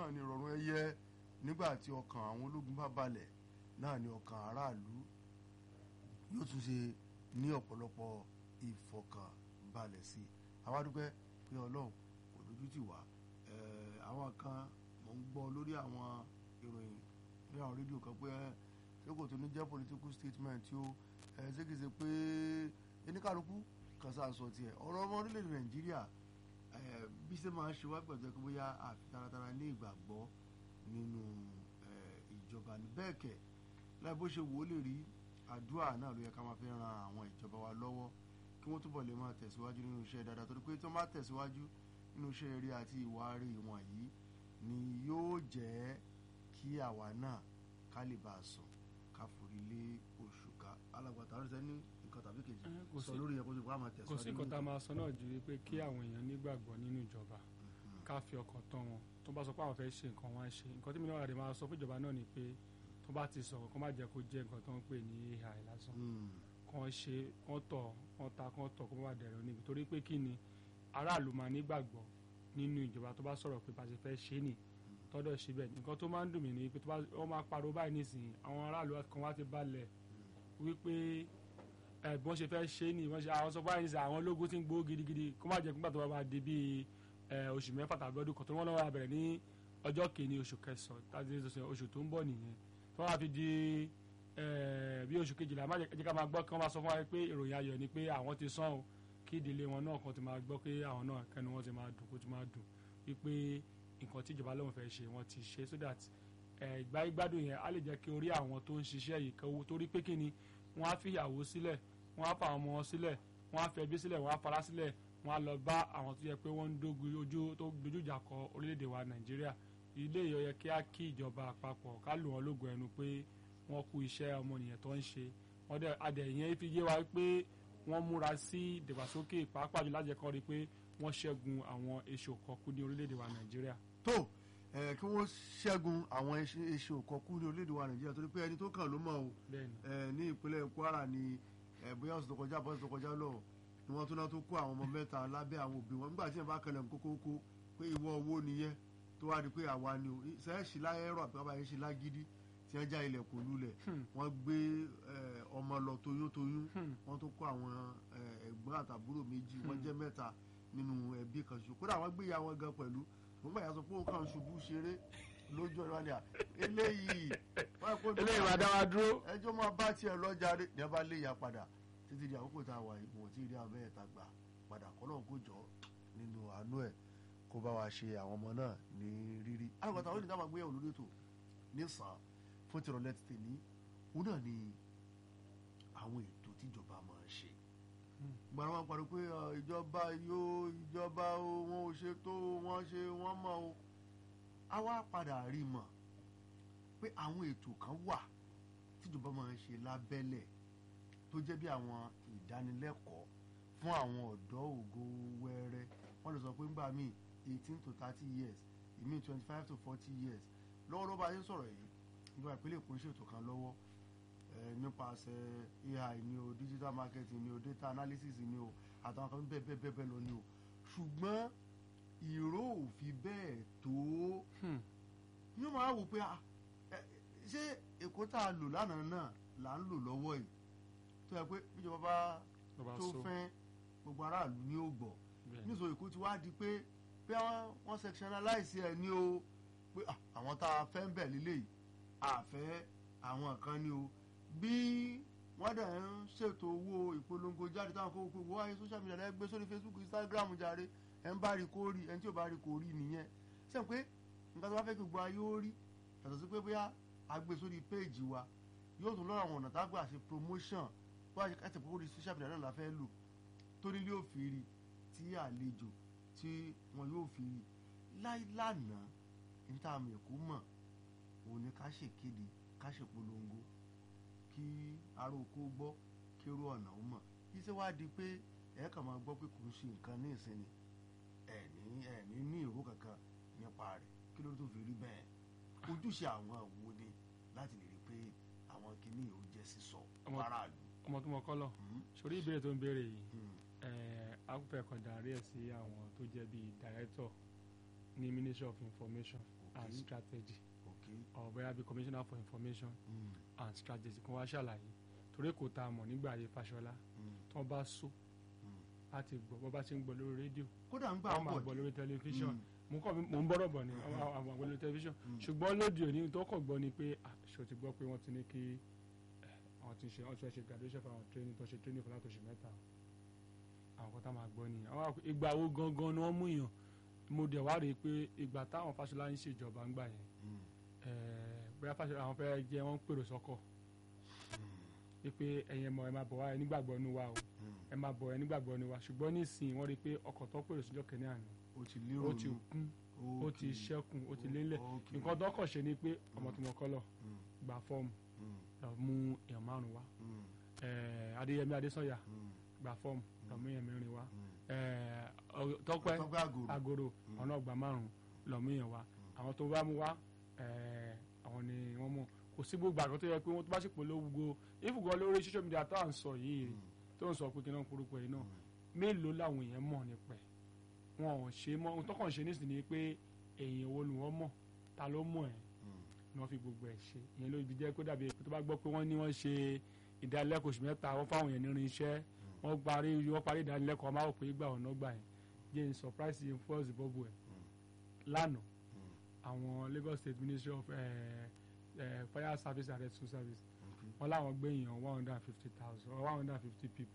náà ni ìrọ̀rùn ẹyẹ nígbà tí ọkàn àwọn ológun bá balẹ̀ náà ni ọkàn aráàlú yóò tún ṣe ní ọ̀pọ̀lọpọ̀ ìfọkànbalẹ̀ sí i àwa dúpẹ́ pé ọlọ́run kò lójú tì wá Eh, àwọn kan mò ń gbọ́ lórí àwọn ìròyìn ní àwọn rédíò kan pé ẹ, ṣé kò tó ní jẹ́ political statement tí ó ẹ, ṣé kìí ṣe pé oníkàlùkù kan sáà sọ tiẹ̀ ọ̀rọ̀ ọmọ orílẹ̀-èdè nàìjíríà eh, bí ṣe máa ń ṣe wá pẹ̀lú pé bóyá àfi taratara ní ìgbàgbọ́ nínú eh, ìjọba ní bẹ́ẹ̀ kẹ̀ láì bó ṣe wò ó lè rí àdúrà náà ló yẹ ká máa fi ran àwọn ìjọba wa lọ́wọ́ kí wọ́n túbọ̀ lè máa tẹ̀síwájú nínú iṣẹ́ dáadáa torí pé tí wọ́n bá tẹ̀síwájú nínú iṣẹ́ eré àti ìwà rí wọ̀nyí ni yóò jẹ́ kí àwa náà ká lè bá a sùn ká forí lé oṣù ká alágbàtà ọ̀rẹ́sẹ̀ ní nǹkan tàbí kejì Eh, kò sọ sí- lórí yẹn kó tó bá máa kò tẹ̀síwájú sí nǹkan tá a máa sọ náà ju wípé kí àwọn èèyàn nígbàgbọ́ nínú ìjọba ká fi ọkàn tán wọn tó bá sọ pé àwọn fẹ́ ṣe nǹkan wọn á ṣe nǹkan tí mi náà rẹ̀ máa sọ fún ìjọba náà ni pé tó bá ti sọ̀rọ̀ kó má jẹ́ kó jẹ́ nǹkan tó ń pè ní ai lásán Mm, kàn ṣe kàn tọ̀ kàn ta kàn tọ̀ kó má bàa dẹ̀rọ̀ níbi torí pé kí ni aráàlú máa nígbàgbọ́ nínú ìjọba tó bá sọ̀rọ̀ pé bá ṣe fẹ́ ṣe é nì tọ́dọ̀ ṣe bẹ́ẹ̀ nǹkan tó máa ń dùn mí ni pé tó bá wọ́n máa pariwo báyìí nísìnyí àwọn aráàlú kan wá ti balẹ̀ wípé ẹ bí wọ́n ṣe fẹ́ ṣe é nì wọ́n ṣe àwọn sọ báyìí nísìnyí àwọn ológun ti ń gbowó gidigidi kó má jẹ́ nígbà tó bá máa di bíi ẹ, oṣù mẹ́fà tàbí ọdún kan tó wọ́n lọ́wọ́ bẹ̀rẹ̀ ní ọjọ́ kìíní oṣù kẹsàn-án tàbí oṣù tó ń bọ̀ nìyẹn tó wá fi di ẹ, bí oṣù kejìlá má jẹ́ jẹ́ ká máa gbọ́ kí wọ́n máa sọ fún wa pé ìròyìn ayọ̀ ni pé àwọn ti sán o kí ìdílé wọn náà kan ti máa gbọ́ pé àwọn náà kẹ́nu wọn ti máa dùn kó ti máa dùn wípé nǹkan tí ìjọba lóun fẹ́ ṣe wọ́n ti ṣe so that ẹ, ìgbà ìgbádùn yẹn á lè jẹ́ kí orí àwọn tó ń ṣiṣẹ́ yìí kan owó torí pé kí ni wọ́n á fi ìyàwó sílẹ̀ wọ́n á fa àwọn ọmọ wọn sílẹ̀ wọ́n á fi ẹbí sílẹ̀ wọ́n á fara sílẹ̀ wọ́n á lọ bá àwọn tó yẹ pé wọ́n ń dógun ojú tó dojú ìjà kọ orílẹ̀-èdè wa nàìjíríà ilé yìí ó yẹ kí á kí ìjọba àpapọ̀ ká lù wọ́n lógo ẹnu pé wọ́n kú iṣẹ́ ọmọnìyàn tó ń ṣe wọ́n dẹ̀ adẹ̀yẹn fi yé wa pé wọ́n múra sí ìdàgbàsókè pàápàá jù láti jẹ́ kó rí i pé wọ́n ṣẹ́gun àwọn èso kọ̀ọ̀kú ní orílẹ̀-èdè wa nàìjíríà. tó ẹ, kí wọ́n ṣẹ́gun àwọn iṣẹ́ òkọ̀kú ní orílẹ̀-èdè wa nàìjíríà torí pé ẹni tó kàn ló mọ̀ o bẹ́ẹ̀ni ẹ, ní ìpínlẹ̀ kwara ni ẹ, bóyá ọ̀sẹ̀ tó kọjá bọ́sẹ̀ tó kọjá lọ ni wọ́n tún náà tó kó àwọn ọmọ mẹ́ta lábẹ́ àwọn òbí wọn nígbà tí ẹ bá kẹlẹ̀ kókókó pé ìwọ owó nìyẹn tó wá di pé àwa ni o sẹ́ẹ̀sì láyé rọ̀ àbí bàbá yẹn ṣe lágídí tí wọ́n já ilẹ̀ kò lulẹ̀ Hmm. wọ́n gbé ẹ, ọmọ lọ toyúntoyún Hmm. wọ́n tó kó àwọn ẹ, ẹ̀gbọ́n àtàbúrò méjì wọ́n jẹ́ mẹ́ta nínú ẹbí kan ṣoṣo kódà wọ́n gbé ìyá wọn gan pẹ̀lú wọ́n gbà yà sọ pé òun kàn ṣubú ṣeré lójú ọ̀rọ̀ wálé à eléyìí wọ́n kó eléyìí máa dá wa dúró. ẹjọ́ máa bá tiẹ̀ lọ́jà rẹ̀ ní abá lè yà padà títí di àkókò tá a wà yìí wọ́n ti rí abẹ́ ẹ̀ta gbà padà kọ́lọ́n kó jọ nínú àánú ẹ̀ kó bá wa ṣe àwọn ọmọ náà ní rírí. alùpàtà àwọn ènìyàn máa gbéyàwó lórí ètò ní sàn fún tìrọ̀lẹ́ ti tèmi òun náà ni àwọn ètò tíjọba máa ń ṣe. gbàrà wọn parí pé ọ, ìjọba yóò ìjọba o, wọn ò ṣe tó wọn ṣe wọn mọ o. a wá padà rí mọ̀ pé àwọn ètò kan wà tíjọba máa ń ṣe lábẹ́lẹ̀ tó jẹ́ bí àwọn ìdánilẹ́kọ̀ọ́ fún àwọn ọ̀dọ́ ògo wẹ́rẹ́ wọ́n lè sọ pé ńgbà míì eighteen to thirty years ìmí twenty five to forty years lọ́wọ́lọ́wọ́ bá a ṣe ń sọ̀rọ̀ yìí ìjọba ìpínlẹ̀ Èkó ń ṣètò kan lọ́wọ́ eh, nípasẹ̀ AI ni o digital marketing ni o data analysis ni o àtàwọn kan bẹ́ẹ̀ bẹ́ẹ̀ bẹ́ẹ̀ bẹ́ẹ̀ lọ ni o ṣùgbọ́n ìró ò fi bẹ́ẹ̀ tó Hmm. yóò máa wò pé ah, eh, ṣé Èkó tá a lò lánàá náà là ń lò lọ́wọ́ yìí tó yẹ pé bíjọba bá Tó bá tó so. fẹ́ gbogbo aráàlú ní ó gbọ́ Bẹ́ẹ̀ni. nítorí Èkó ti wá di pé pé wọ́n- wọ́n sectionalize ẹ̀ ní o pé ah, àwọn tá a fẹ́ ń bẹ̀ lílé yìí àfẹ́ àwọn kan ní o bí wọ́n dẹ̀ ń ṣètò owó ìpolongo jáde táwọn kó gbogbo wáyé social media lẹ́gbẹ́ sórí Facebook Instagram jàre ẹ̀ ń bá rí kó rí ẹ̀ ń tí ò bá rí kó rí nìyẹn sẹ́yìn pé nǹkan tó bá fẹ́ kí gbogbo ayé ó rí yàtọ̀ sí pé bóyá a gbé sórí péèjì wa yóò tún lọ́rọ̀ àwọn ọ̀nà tá a gbà ṣe promotion bó a ṣe káṣí pé orí social media náà la fẹ́ lò torí ilé ò fi rí tí àlejò tí wọn yóò fi rí láì lánàá níta àmì ẹ̀kọ́ mọ̀ òun ni ká ṣèkéde ká ṣèpolongo kí ará oko gbọ́ kí irú ọ̀nà ó mọ̀ iṣẹ́ wá di pé ẹ̀ kàn máa gbọ́ pé kò ń ṣe nǹkan ní ìsinmi ẹ̀ ní ẹ̀ ní ní ìró kankan nípa rẹ̀ kí ló tó fi rí bẹ́ẹ̀ ojúṣe àwọn wo ni láti lè rí pé àwọn kìíní yóò jẹ́ sísọ Ọmọ- faraàlú. ọmọ tó mọ kọ́lọ̀ Hmm, sórí ìbéèrè tó ń béèrè yìí hmm, ẹ̀ akúfẹ́ kan darí ẹ̀ sí àwọn tó jẹ́ bíi dàrẹ́tọ̀ ní ministry of information and Okay. strategy okay or bóyá bí commissioner for information mm, and strategy kan wá ṣàlàyé torí kò tá a mọ̀ nígbà ayé Fáṣọlá mm, tí wọ́n bá so mm. láti gbọ́ bọ́ bá ṣe ń gbọ́ lórí rédíò kódà ń gbà wọ́n máa pọ̀ gbọ́ lórí tẹlifíṣàn Mm. mo kọ́ mi- mo ń bọ́rọ̀ bọ̀ ni àwọn àwọn àgbọ̀ lórí tẹlifíṣàn Mm. ṣùgbọ́n lóde òní tó kọ̀ gbọ́ ni pé àṣọ ti gbọ́ pé wọ́n ti ní kí eh, àwọn ti ṣe wọ́n ti fẹ́ ṣe graduation fún àwọn training tó ṣe training fún látòṣù mẹ́ta àwọn kan tá máa gbọ́ nìyẹn àwọn àpò- ìgbà wo gangan ni wọ́n mú yàn mo dẹ̀ wá rí i pé ìgbà táwọn Fáṣọlá ń ṣèjọba ń gbà yẹn Mm, eh, bóyá Fáṣọlá àwọn fẹ́ jẹ́ wọ́n ń pèrò sọ́kọ̀ wípé ẹ̀yin ẹ̀mọ́ ẹ máa bọ̀ wá ẹ nígbàgbọ́ nu wa o mm. ẹ máa bọ̀ ẹ nígbàgbọ́ nu wa ṣùgbọ́n nísìnyí wọ́n rí i pé ọkọ̀ tó pèrò síjọ́ kẹ́ni àná ó ti lérò ó ti kún ó ti ṣẹ́kùn ó ti lélẹ̀ nǹkan tó kàn ṣe ni pé ọmọ tó mọ kọ́lọ̀ gba fọ́ọ̀mù lọ mú èèyàn márùn wá Eh, Adéyẹmí Adésànyà gba fọ́ọ̀mù lọ mú èèyàn mẹ́rin wá Eh, ọ- Tọ́pẹ́ tọ́gbà àgòrò Agoro ọ̀nà ọgbà márùn lọ mú èèyàn wá àwọn tó bá mú wá eh, àwọn ni wọ́n mọ̀ kò sí gbogbo àgbọ̀ tó yẹ pé wọ́n tó bá sì polówó ìfùgọ́ lórí social media tó à ń sọ yìí tó ń sọ pé kí náà porúkọ yìí náà mélòó làwọn èèyàn mọ̀ nípa ẹ̀ wọn ò ṣe mọ́ ohun tó kàn ṣe nísìnyí ni pé èèyàn wo ni wọ́n mọ̀ ta ló mọ̀ ẹ́ ni wọ́n fi gbogbo ẹ̀ ṣe ìyẹn ló fi jẹ́ kó dàbí pé tó bá gbọ́ pé wọ́n ní wọ́n ṣe ìdánilẹ́kọ̀ọ́ oṣù mẹ́ta wọ́n fáwọn èèyàn nírin iṣẹ́ wọ́n parí wọ́n parí ìdánilẹ́kọ̀ọ́ ọmọ àwọn pé ìgbà ọ̀nà gbà yẹn jẹ́ n surprise yẹn fún ọ̀sìn bọ́bù ẹ̀ lánàá àwọn Lagos State Ministry of eh, eh, Fire Service and Rescue Service wọ́n láwọn gbé èèyàn one hundred and fifty thousand or one hundred and fifty people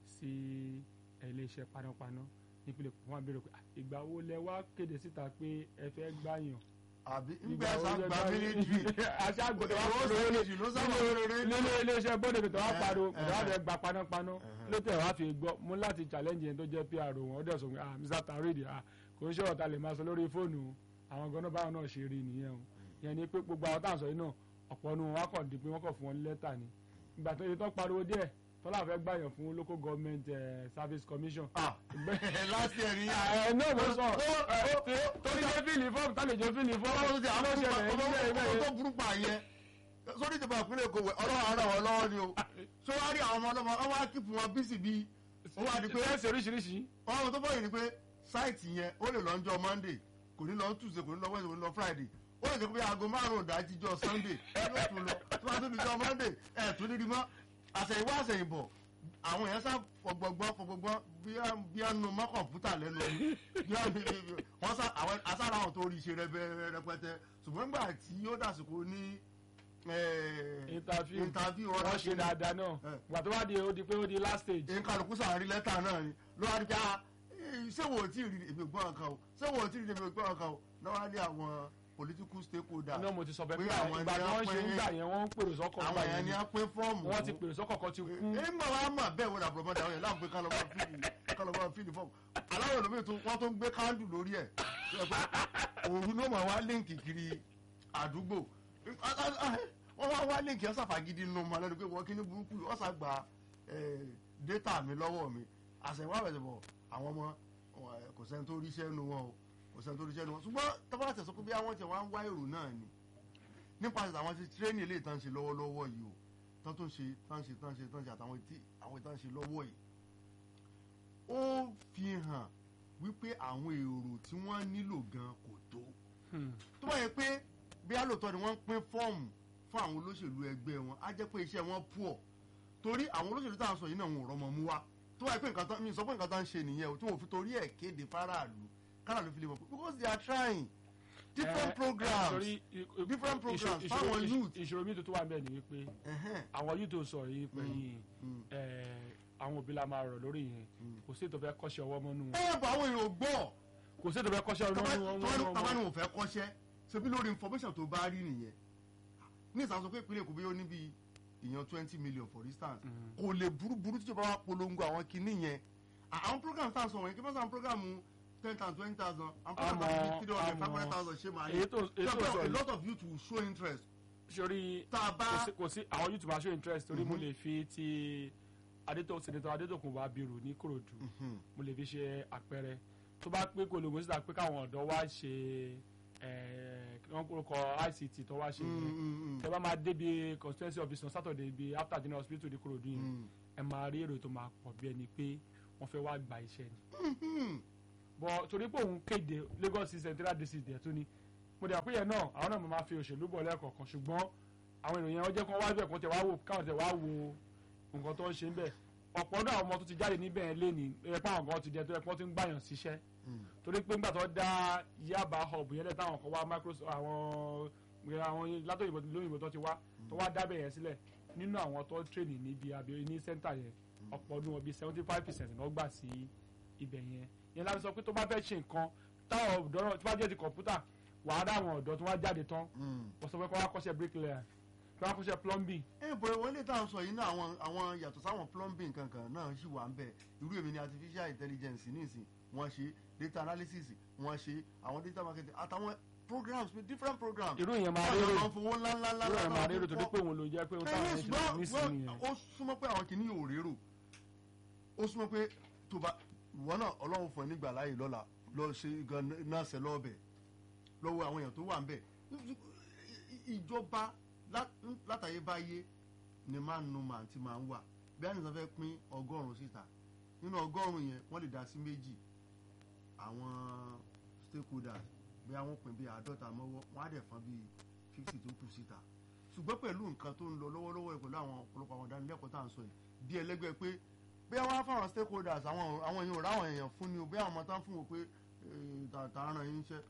sí eh, iléeṣẹ́ panápaná nípínlẹ̀ Èkó wọ́n á béèrè pé "Ah, ìgbà wo lẹ wá kéde síta pé ẹ fẹ́ gbàyàn àbí ńgbà sàgbà mílíọ̀tì aṣáàgbọ̀dọ̀ wa ìwọ pariwo méjì ló sábà rere nínú iléeṣẹ́ bọ́dẹ̀ bìtọ̀ wá Eh, pariwo eh, bìtọ̀ wá fẹ́ gba panápaná eh. ló tẹ̀ wá fi gbọ́ mú láti challenge yẹn tó jẹ́ PR wọn ó dẹ̀ sọ pé ah Mr Tarid ah kò ń ṣe ọ̀tá lè máa sọ lórí fóònù o. àwọn gan-an báwọn náà ṣe rí nìyẹn o yẹn ni pé gbogbo àwọn táwọn sọ yìí náà ọ̀pọ̀ nu wọn wá kàn di pé wọ́n kàn fún wọn ní lẹ́tà ni ìgbà tó yẹ tó pariwo díẹ̀ tọ́lá fẹ́ gbàyàn fún local government eh, service commission ah láti ẹ̀rí ẹ náà mo sọ tó ní ṣe fíìlì fọ́ọ̀mù tálejò fíìlì fọ́ọ̀mù ọlọ́run ti àwọn ló ṣẹlẹ̀ ọmọ nílẹ̀ ọmọ ibẹ̀ tó burú pa yẹn sórí ìjọba ìpínlẹ̀ Èkó wẹ̀ ọlọ́run ara wọn lọ́wọ́ ni o ṣé wàá rí àwọn ọmọ ọlọ́mọ wọn wá kíkù wọn bísí bíi wọn wá di pé ṣe oríṣiríṣi wọn tó bọ̀yìn ni pé sáìtì yẹn ó lè lọ ọjọ́ Monday kò ní lọ Tuesday kò ní lọ Wednesday kò ní lọ Friday ó lè jẹ́ pé aago márùn-ún ìdájí jọ Sunday yóò tún lọ tó bá tún di jọ Monday ẹ̀ tún ní rí mọ́ àṣẹ̀yìnwá àṣẹ̀yìnbọ̀ àwọn èèyàn sá fọgbọgbọ fọgbọgbọ bí a nu mọ kọ̀ǹpútà lẹ́nu bí a wọn sá àwọn asára àwọn tó rí iṣẹ́ rẹ bẹ́ẹ̀ rẹpẹtẹ ṣùgbọ́n nígbà tí ó dàsìkò ní interview interview wọ́n ọ̀rọ̀ ṣe dáadáa náà Eh. wà tó bá di ó di pé ó di last stage nkàlùkù sàárín lẹ́tà náà ni ló wá di pé ah eh, ṣé wo tí ì rí èmi gbọ́n kan o ṣé wo tí ì rí èmi gbọ́n kan o náà wá ní àwọn political stakeholder náà mo ti sọ bẹ́ẹ̀ Pé pé àwọn ìgbà tí ẹni wọ́n ṣe ń apẹ́- gbà yẹn wọ́n ń pèrò sọ́kọ̀ àwọn gbà èèyàn yẹn ni a pín fọ́ọ̀mù wọ́n ti pèrò sọ́kọ̀ kan ti kú nígbà wa mà bẹ́ẹ̀ wọ́n làbúrò mọ́ta àwọn yẹn láwọn pé kálọ̀ máa fíìlì kálọ̀ máa fíìlì fọ́ọ̀mù aláwọ̀ lómi tó wọ́n tó ń gbé kándù lórí ẹ̀ tó yẹ pé òun ló máa wá líǹkì kiri àdúgbò wọ́n wá wá líǹkì ọ̀sà fàgídí nù mọ́ lẹ́nu pé wọ́n kí ní burúkú yìí, ọ̀sà gba data mi lọ́wọ́ mi àṣẹwọ́ àbẹ̀sẹ̀bọ̀ àwọn ọmọ wọn, kò sẹ́ni tó ríṣẹ́ nu wọn o kò sẹ́ni tó ríṣẹ́ nu wọn ṣùgbọ́n tọ́ba tẹ̀sán pé bí àwọn tẹ̀ wá ń wá èrò náà ni nípasẹ̀ àwọn ti tírénì eléyìí tán ṣe lọ́wọ́lọ́wọ́ yìí o tán tó ń ṣe tán ṣe tán ṣe tán ṣe àtàwọn tí àwọn tán ṣe lọ́wọ́ yìí ó fi hàn wípé àwọn èrò tí wọ́n nílò gan kò tó Hmm. tó bá yẹ pé bí alòtọ́ ni wọ́n ń pín fọ́ọ̀mù fún àwọn olóṣèlú ẹgbẹ́ wọn á jẹ́ pé iṣẹ́ wọn pọ̀ torí àwọn olóṣèlú tá à ń sọ yìí náà wọn ò rọmọ mú wá tó bá yẹ pé nǹkan tán mi sọ pé nǹkan tán ń ṣe nìyẹn o tí wọn ò fi torí ẹ̀ kéde fáráàlú káràlú fi lè mọ̀ pé because they are trying different Eh, programs torí i- i- different ìṣòro- programs ìṣòro- fáwọn ìṣòro- youth. ìṣòro mi tuntun wà bẹ́ẹ̀ ni wípé Ẹ̀hẹ́n. àwọn youth tó sọ yìí pẹ̀yìn Mm. àwọn òbí la máa rọ̀ lórí yẹn Mm. kò sí ètò fẹ́ kọ́ṣẹ́ ọwọ́ mọ́nú wọn ẹ bọ àwọn èrò gbọ́ kò sí ètò fẹ́ kọ́ṣẹ́ ọwọ́ mọ́nú wọn wọn- tọ́ba wọn- ní òun fẹ́ kọ́ṣẹ́ ṣebí lórí information tó bá rí nìyẹn ní ìsàsọ pé ìpínlẹ̀ Èkó bí ó níbi ìyàn twenty million for instance Mm. kò lè burú burú tíjọba wa polongo àwọn kinní yẹn À- àwọn program tá a sọ wọ̀nyí kí wọ́n sọ àwọn program ten thousand twenty thousand àwọn program Àmọ́- bíi three hundred five àmọ́- hundred thousand ṣé máa èyí tó èyí tó sọ a yìí lot of youth will show interest sori tá a kò bá sí kò sí àwọn youth máa show interest torí mo Mhm. lè fi ti adétò senator adétòkun wa bírò ní korodu Mhm. mo lè fi ṣe àpẹẹrẹ tó bá pé polongo síta pé káwọn ọ̀dọ́ wá ṣe ẹ̀ wọ́n kórúkọ ICT tó wá ṣe Mm, yẹn mm, mm. tẹ bá máa débi constituency office on Saturday bi after general hospital ní korodu yẹn Mm. ẹ máa rí èrò tó máa pọ̀ bí ẹni pé wọ́n fẹ́ wá gba iṣẹ́ ni Mhm. bọ̀ torí pé òun kéde Lagos central district ẹ̀ tún ni mo dẹ̀ pé yẹn náà àwọn náà máa fi òṣèlú bọ̀ lẹ́ẹ̀kọ̀ọ̀kan ṣùgbọ́n àwọn ènìyàn yẹn wọ́n jẹ́ kó wá bẹ̀ kó tẹ̀ wá wò káwọn tẹ̀ wá wo nǹkan tó ń ṣe ń bẹ̀ ọ̀pọ̀ náà àwọn ọmọ tó ti jáde níbẹ̀ yẹn léni ẹ pé àwọn kan ti jẹ tó yẹ kó ti ń gbàyàn síṣẹ́ torí pé nígbà tó dá Yaba hub yẹn lẹ̀ táwọn kan wá Microsoft àwọn àwọn látòyìnbó lóyìnbó tó ti wá tó wá dábẹ̀ yẹn sílẹ̀ nínú àwọn tó tréní níbi abẹ ní sẹ́ńtà yẹn ọ̀pọ̀ ọdún wọn bíi seventy five percent náà gbà sí ibẹ̀ yẹn yẹn láti sọ pé tó bá fẹ́ ṣe nǹkan táwọn ọ̀dọ́ náà tó bá jẹ́ ti kọ̀ǹpútà wàá dá àwọn ọ̀dọ́ tó wá jáde tán wọ́n sọ pé kó wá kọ́ṣẹ́ bricklayer kó wá kọ́ṣẹ́ plumbing. ẹ bọ̀ wọ́n lè tá à ń sọ yìí náà àwọn àwọn yàtọ̀ sáwọn plumbing kankan náà sì wà ń bẹ̀ irú èmi ni artificial intelligence nísìn wọ́n ṣe data analysis wọ́n ṣe àwọn data marketing àtàwọn programs different programs. irú yẹn máa rérò rérò àwọn fowó ńlá ńlá ńlá irú yẹn máa rérò torí pé òun ló jẹ́ pé òun táwọn ẹyẹ yẹn ti lọ nísìnyí ṣùgbọ́n yẹn. ó súnmọ́ pé àwọn kìíní yóò rérò ó súnmọ́ pé tó bá ìwọ náà ọlọ́run fún ẹ nígbà láàyè lọ́la lọ ṣe gan náà ṣe lọ́ọ̀bẹ̀ lọ́wọ́ àwọn èèyàn tó wà ń bẹ̀ ìjọba lá- látàyébáyé ni máa ń nu màá ti máa ń wà bí àníṣe fẹ́ pín ọgọ́rùn-ún síta nínú ọgọ́rùn-ún yẹn wọ́n lè dá sí méjì àwọn stakeholders bí àwọn pín bí àádọ́ta mọ́wọ́ wọ́n á dẹ̀ fọ́n bí fifty tó kù síta ṣùgbọ́n pẹ̀lú nǹkan tó ń lọ lọ́wọ́lọ́wọ́ yìí pẹ̀lú àwọn ọ̀pọ̀lọpọ̀ àwọn ìdánilẹ́kọ̀ọ́ tá à ń sọ yìí bí ẹlẹ́gbẹ́ pé bí wọ́n á fáwọn stakeholders àwọn àwọn èèyàn ò ráwọn èèyàn fún ni o bí àwọn ọmọ tán fún wọn pé tààtà ràn yín iṣẹ́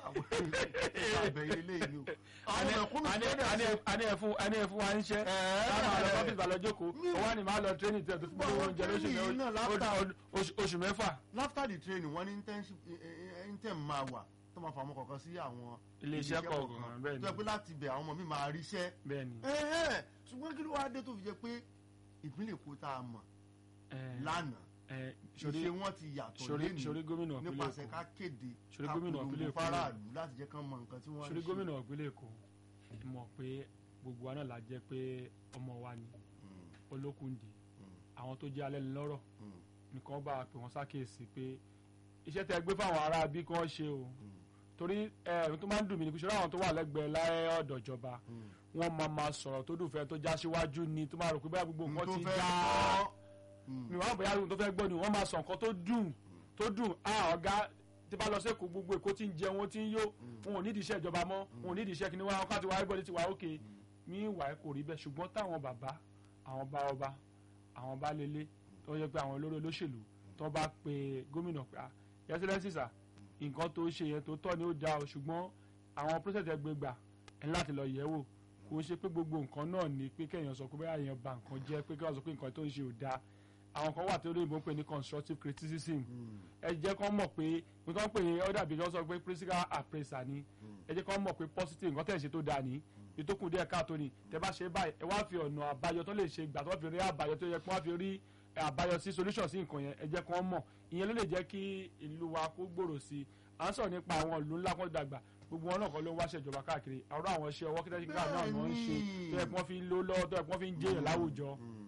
àbẹ̀yẹ eléyìí ni o. àwọn ẹ̀kúnnù tó dẹ̀ ṣe ani ẹ fún ani ẹ fún wa ń ṣe táwọn àlọ ọfíìsì balọ̀ jókòó owó ni màá lọ tírénì tẹ̀ tó fún mi oúnjẹ lóṣù Training yìí náà mẹ́fà láfta- oṣù- oṣù mẹ́fà after the training wọ́n ní internship intern máa wà tó máa fà ọmọ kọ̀ọ̀kan sí àwọn Ilé-iṣẹ́ kọ̀ọ̀kan, bẹ́ẹ̀ ni. tó yẹ pé láti bẹ̀ àwọn ọmọ mi máa ríṣẹ́ bẹ́ẹ̀ ni. Ẹ̀hẹ́n, ṣùgbọ́n kí ló wá dé tó fi jẹ́ pé ìpínlẹ̀ Èkó tá a mọ̀ ẹ, lánàá ẹ, ṣe sori wọn ti yàtọ̀ sori lẹ́nu sori gómìnà ìpínlẹ̀ nípasẹ̀ Èkó ká kéde Ṣorí ká gómìnà polongo ìpínlẹ̀ Èkó fáráàlú láti jẹ́ kán mọ nǹkan tí wọ́n ń sori ṣe. gómìnà ìpínlẹ̀ Èkó mọ̀ pé gbogbo wa náà la jẹ́ pé ọmọ wa ni Mm, olókùndé mm, àwọn tó jẹ́ alẹ́ lọ́rọ̀ mm, nìkan bá a pè wọ́n sákèsí pé iṣẹ́ tẹ́ gbé fáwọn ará bí kí wọ́n ṣe o mm, torí ẹ tó máa ń dùn mí ni kí ṣọlá àwọn tó wà lẹ́gbẹ̀ẹ́ láyé ọ̀dọ̀ ìjọba mm. wọ́n máa ma sọ̀rọ̀ tó dùn fẹ́ tó já síwájú ni tó máa rò pé báyà gbogbo N nǹkan tó ti fẹ́ já gbọ́. Mm, mi wàá bóyá ohun tó fẹ́ gbọ́ ni wọ́n máa sọ nǹkan tó dùn tó dùn á ọ̀gá tí bá lọ sẹ́kọ̀ọ́ gbogbo èkó tí ń jẹun ó ti ń yó wọn ò nídìí iṣẹ́ ìjọba mọ́ wọn ò nídìí iṣẹ́ kìnìún wọn káàtì wá everybody ti wà ókè ní ìwà ẹ̀ kò rí bẹ́ẹ̀ ṣùgbọ́n táwọn bàbá àwọn bá ọba àwọn bá lélẹ̀ tó yẹ pé àwọn olórí olóṣèlú tó bá pe gómìnà pé ah excellency sir nǹkan tó ṣe yẹn tó tọ́ ni ó dáa o ṣùgbọ́n àwọn process ẹ gbé gbà ẹ ní láti lọ yẹ̀ wò kò ń ṣe pé gbogbo nǹkan náà ni pé kéèyàn sọ pé bóyá èèyàn bà nǹkan jẹ́ pé kéèyàn sọ pé nǹkan tó ń ṣe ò dáa àwọn kan wà tí olóyìnbó ń pè ní constructive criticism mm, ẹ jẹ́ kán mọ̀ pé nǹkan pè ní ọ̀dà bí wọ́n sọ pé critical appraiser ni ẹ jẹ́ kán mọ̀ pé positive nǹkan tẹ̀ ṣe tó dáa ní ìtókùn díẹ̀ káàtó ni tẹ bá ṣe báyìí ẹ wá fi ọ̀nà àbáyọ tó lè ṣe gbà tó fi rí àbáyọ tó yẹ kí wọ́n fi rí àbáyọ sí solution sí nǹkan yẹn ẹ jẹ́ kán mọ̀ ìyẹn ló lè jẹ́ kí ìlú wa kó gbòòrò sí i à ń sọ̀rọ̀ nípa àwọn ìlú ńlá kan dàgbà gbogbo wọn náà kọ́ ló ń wáṣẹ̀ ìjọba káàkiri àwọn àwọn iṣẹ́ ọwọ́ kíkà náà ni wọ́n ń ṣe tó yẹ kí wọ́n fi ń lò lọ́wọ́ tó yẹ kí wọ́n fi ń jẹ́yàn láwùjọ.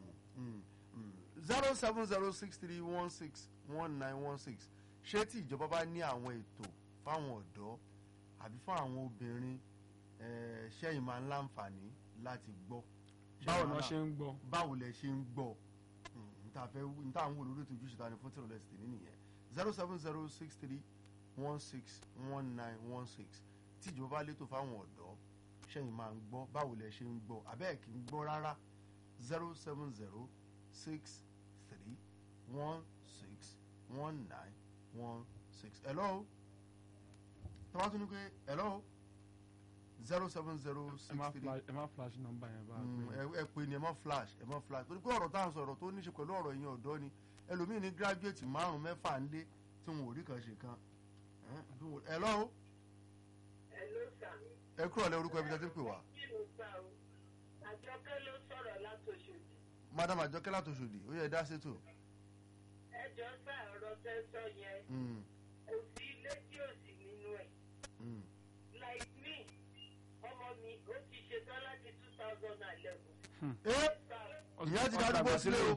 zero seven zero six three one six one nine one six ṣé tí ìjọba bá ní àwọn ètò fáwọn ọ̀dọ́ àbí fún àwọn obìnrin eh, ṣẹ́yìn máa ń láǹfààní láti gbọ́. Ṣé báwo wàhálà- náà ṣe ń gbọ́ báwo lẹ ṣe ń gbọ́ Mm, n ta fẹ́ n ta ń wò lórí ètò ojúṣe ta ni fún tìrọ̀lẹ́ sí tèmi nìyẹn zero seven zero six three one six one nine one six tí ìjọba bá létò fáwọn ọ̀dọ́ ṣẹ́yìn máa ń gbọ́ báwo lẹ ṣe ń gbọ́ abẹ́ẹ̀ kì í gbọ́ rárá zero seven zero six three one six one nine one six hello tọ́wá tún ní pé hello zero seven zero ẹ six má three flash ẹ má flash number yẹn bá a Mm, pè ẹ ẹ pè ní ẹ mọ flash ẹ mọ flash torí pé ọ̀rọ̀ tá à ń sọ̀rọ̀ tó ní ṣe pẹ̀lú ọ̀rọ̀ yẹn ọ̀dọ́ ni ẹlòmíì ní gírájúẹ̀tì márùn mẹ́fà ń lé tí wọn ò rí kan ṣe kan ẹ lọ́wọ́ Hello, sir. ẹ kúrò lẹ orúkọ ẹbí tẹ́tí pè wá Kí ló sá o? Àjọkẹ́ ló sọ̀rọ̀ látòṣòdì. madam àjọkẹ́ látòṣòdì ó yẹ dá sétò. Ẹ jọ sá ọ̀rọ̀ tẹ́ sọ yẹn. Mm, Kò sí ilé tí ò sí nínú ẹ̀. mm, Like me, ọmọ mi ó ti ṣetán láti two thousand and eleven. ẹ ìyá ti darúgbó sílé o.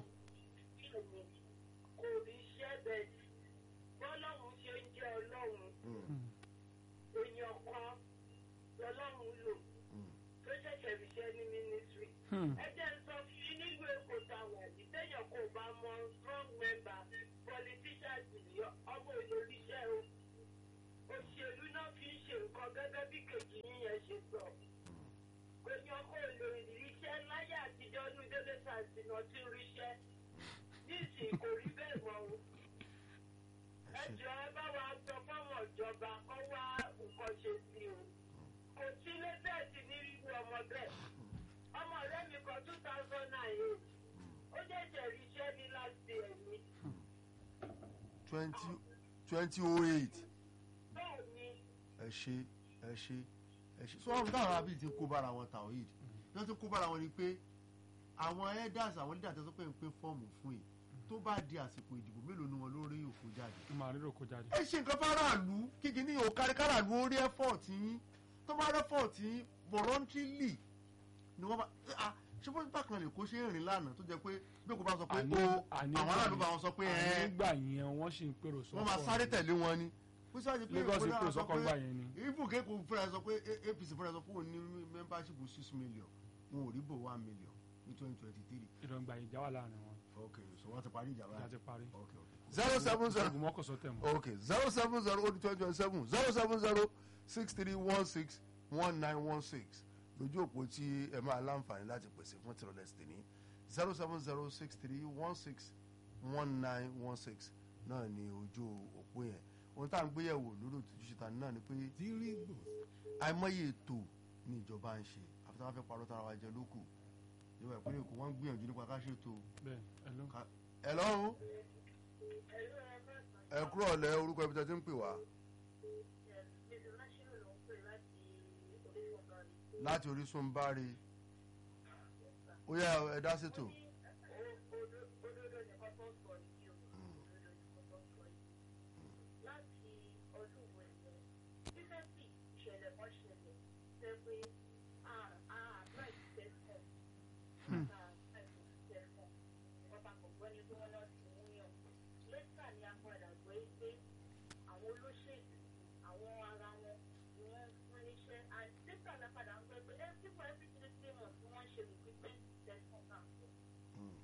Kò rí iṣẹ́ bẹ́ẹ̀ sí. Bọ́lọ́hún ṣe ń jẹ́ ọlọ́run. Mm, Èèyàn kan lọ́lọ́run lò mm, tó ṣẹ̀ṣẹ̀ ríṣẹ́ ní mínísírì. Hmm. ẹ jẹ́ ń sọ fún yín nílùú èkó táwọn àti téèyàn kò bá mọ strong member politicians ní ọmọ olóríṣẹ́ o àti náà ti ń ríṣẹ́ nísìnyí kò rí bẹ́ẹ̀ mọ́ o ẹ jọ ẹ bá wa sọ fáwọn ìjọba kọ́ wá nǹkan ṣe sí o kò sí lẹ́tẹ̀ẹ̀sì ní irú ọmọ bẹ́ẹ̀ ọmọ ọ̀rẹ́ mi kan two thousand and eight ó ṣẹ̀ṣẹ̀ ríṣẹ́ ní láti ẹ̀mí twenty twenty oh eight bẹ́ẹ̀ ni ẹ ṣe ẹ ṣe ẹ ṣe sọ wọn táwọn arábì ti kó bára wọn tàwíìd wọn ti kó bára wọn ni pé àwọn elders àwọn leaders tó pé ń pín fọ́ọ̀mù fún yìí tó bá di àsìkò ìdìbò mélòó ni wọn ló rí òfò jáde. màá rírò kó jáde. ẹ ṣe nǹkan fáráàlú kíkì ní òkárí káràlú ó rí effort yín tó bá rí effort yín voluntarily ni wọ́n bá ah ṣé bó bákan lè kó ṣe ń rìn lánàá tó jẹ́ pé bí kò bá sọ pé Àní- o àní àwọn aráàlú gbà bá wọn sọ pé àní ẹ nígbà yẹn wọ́n sì ń pèrò sọ́kọ̀ wọ́n máa sáré tẹ̀lé wọn ni. bó ṣe wá di pé Lagos Èkó náà pèrò sọ sọ́kọ̀ pé- gbà yẹn ni. even kéèkó fúnra sọ pé A- apc fúnra sọ pé òun ní membership six million wọn ò rí bò one million ní twenty twenty three. ìdọ̀gba ìjà wà láàrin wọn ok so wọ́n ti parí ìjà ìjà ti parí. ok ok. zero seven zero ogun mọ́kànsó tẹ̀ mọ́. ok zero seven zero ó di twenty twenty seven zero seven zero six three one six one nine one six lójú òpó tí ẹ máa láǹfààní láti pèsè fún tìrọ̀lẹ́ sí ní zero seven zero six three one six one nine one six náà ni ojú òpó yẹn ohun tá à ń gbéyẹ̀wò lórí òtútù ṣìta náà ni pé àìmọye ètò ni ìjọba ń ṣe àfi táwọn fẹ́ parọ́ tara wa jẹ lókù ìjọba ìpínlẹ̀ èkó wọ́n ń gbìyànjú nípa ká ṣètò bẹ́ẹ̀ ẹ ló. ká- ẹ lọ́rùn ẹ kúrò ọ̀lẹ́ orúkọ ibi tí a ti ń pè wá láti orísun báre ó yá ẹ dá ṣètò. àwọn olóṣèlú àwọn ara wọn ni wọ́n fún níṣẹ́ and nígbà náà padà ń gbẹ pé ẹ sípò every three three months ni wọ́n ń ṣe recruitment session náà Mm.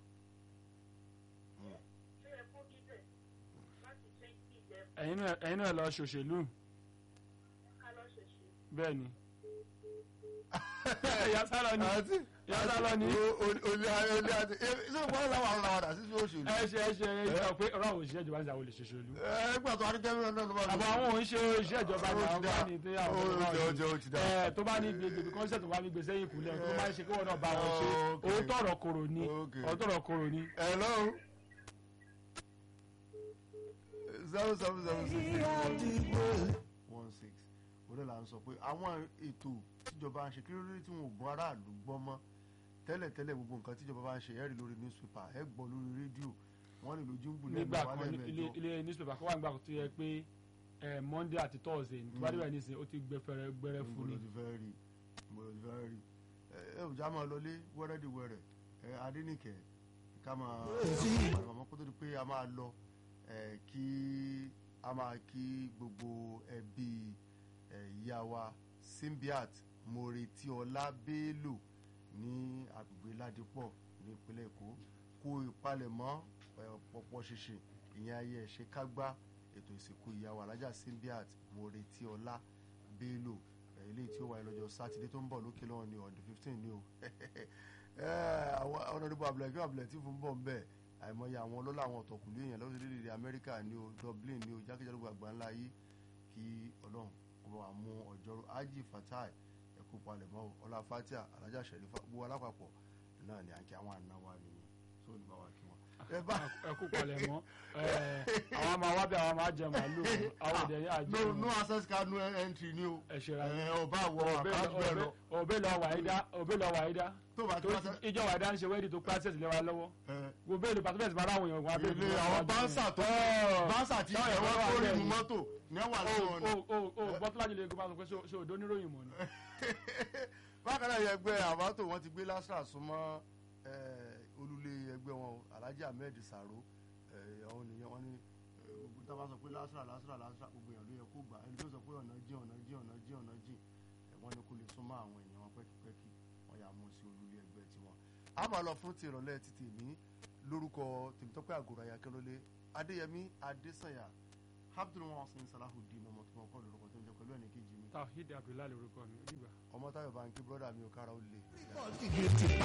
ṣé ẹ kó bí bẹ́ẹ̀ láti twenty eleven ẹ̀yin náà ẹ̀yin náà lọ ṣòṣèlú ká lọ́ ṣẹ̀ṣẹ̀ bẹ́ẹ̀ ni. ìyá sálọ ni àti ìyá sálọ ni. olè olè àti ṣé o gbọ́dọ̀ làwọn àwọn làwọn àti sí òṣèlú. ẹ ṣe ẹ ṣe ẹ ṣe pé ọ̀rọ̀ àwọn òṣìṣẹ́ ìjọba ń ṣe àwọn olè ṣòṣèlú. ẹ gbà tó adigun náà náà ló bá àbọ̀ àwọn òun ṣe iṣẹ́ ìjọba ní àwọn bá ní tí àwọn Ó ọ̀rọ̀ ti dá, ó ti- ó ti dá. ẹ tó bá ní gbègbè kọ́nsẹ̀ tó bá ní gbèsè yìí kúlẹ̀ tó máa ń ṣe kí wọ́n náà bá wọn ṣe Okay. owó tọ̀rọ̀ kòrò ni Okay. owó tọ̀rọ̀ kòrò ni. ẹ lọ́rùn. zero seven zero six one six olè là ń sọ pé àwọn ètò tíjọba ń ṣe kí ló dé tí wọn ò gbọ́ aráàlú gbọ́ mọ́ tẹ́lẹ̀tẹ́lẹ̀ gbogbo nǹkan tíjọba bá ń ṣe ẹ̀rí lórí newspaper ẹ̀ gbọ́ lórí rédíò wọ́n lè lójú ń bù lẹ́nu nígbà wà kan ní ilé lẹ́mẹ̀ẹ́jọ. ilé newspaper kó wà nígbà tó yẹ pé ẹ monday àti thursday ní tíwájú rẹ nísìnyí ó ti gbẹ fẹrẹ gbẹrẹ fún mo ni lọ ti fẹ́ rí mo lọ ti fẹ́ rí ẹ ẹ ò já máa lọlé wẹ́rẹ́dìwẹ́rẹ́ ẹ adínìkẹ́ ká máa àmọ́ kó tó di pé a máa lọ ẹ kí a máa kí gbogbo ẹbí ẹ ìyá wa Simbiat Moretiola Bello ní agbègbè Ládìpọ̀ ní ìpínlẹ̀ Èkó kó ìpalẹ̀mọ́ ẹ, pọ̀pọ̀ ṣinṣin ìyẹn ayé ẹ̀ṣẹ̀ kágbá ètò ìsìnkú ìyá wa alájà Simbiat Moretiola Bello ẹ, eléyìí tí ó wáyé lọ́jọ́ sátidé tó ń bọ̀ lókè lọ́wọ́ ní on the fifteen ní o ẹ, àwọn ọ̀nàdìbò abdulhakeem abdulhakeem ń bọ̀ ń bẹ̀ àìmọye àwọn ọlọ́lá àwọn ọ̀tọ̀kùnlé èèyàn lórílẹ̀‐èdè amẹ́ríkà ní o dublin ní o jákèjádò àgbà ńlá yìí kí ọlọ́run kó bá wa mú ọjọ́rú ájì fatai ẹ̀kú palẹ̀mọ́ o ọlá fatia alájà sẹ̀rífà gbogbo alápapọ̀ náà ni à ń kí àwọn àna wa nìyẹn tó ní bá wa kí wọn. ẹ bá ẹ kú palẹ̀ mọ́ ẹ àwọn máa wá bí àwọn máa jẹ màálù àwọn òde ní àjẹ no no access card no entry ni o ẹ ṣera ẹ ọba àwọ àkáǹtì bẹ́ẹ̀ lọ òbẹ lọ wàyídá òbẹ lọ wàyídá tó bá tó kí wọ́n sẹ́ ìjọ wàyídá ń ṣe wẹ́ẹ̀dì tó pàṣẹsì lẹ́wà lọ́wọ́ ẹ gbogbo èlò pàtó bẹ́ẹ̀ sì máa ráwọn èèyàn wọn abẹ́rẹ́ ilé àwọn báńsà tó báńsà tí táwọn ẹ̀wọ́n èèyàn wà tó rí bẹ́ẹ̀ mu ni. mọ́tò ní ẹ̀wà o lọ́wọ́ ni. o o o bọ́túlájì lè gbọ́ pé ṣé òdo níròyìn mọ̀ ni. bákan náà yẹ ẹgbẹ́ àbátò wọn ti gbé lásìrà súnmọ́ eh, olùlé ẹgbẹ́ wọn alhaji ahmed saro eh, àwọn ènìyàn wọn ní eh, gbogbo tá a bá sọ pé lásìrà lásìrà lásìrà gbogbo èèyàn ló yẹ kó gbà ẹni tó sọ pé ọ̀nà jìn ọ̀nà jìn ọ̀nà jìn ọ̀nà jìn eh, wọn ní kó lè súnmọ́ àwọn èèyàn wọn pẹ́kipẹ́ki wọn yà mú sí olùlé ẹgbẹ́ tiwọn. a máa lọ fún ti ìrọ̀lẹ́ ti tèmi lórúkọ tèmítọ́pẹ́ àgùrà yakẹ́lólé adéyẹmí adésànyà abdulwasin salahudeen ọmọ tó mọ kọ́ lórúkọ tó ń jẹ pẹ̀lú ẹnì kejì mi tawhid abdullahi lorúkọ mi ó dìgbà. ọmọ táyọ̀ bá ń kí brọ́dà mi ò kára ó le.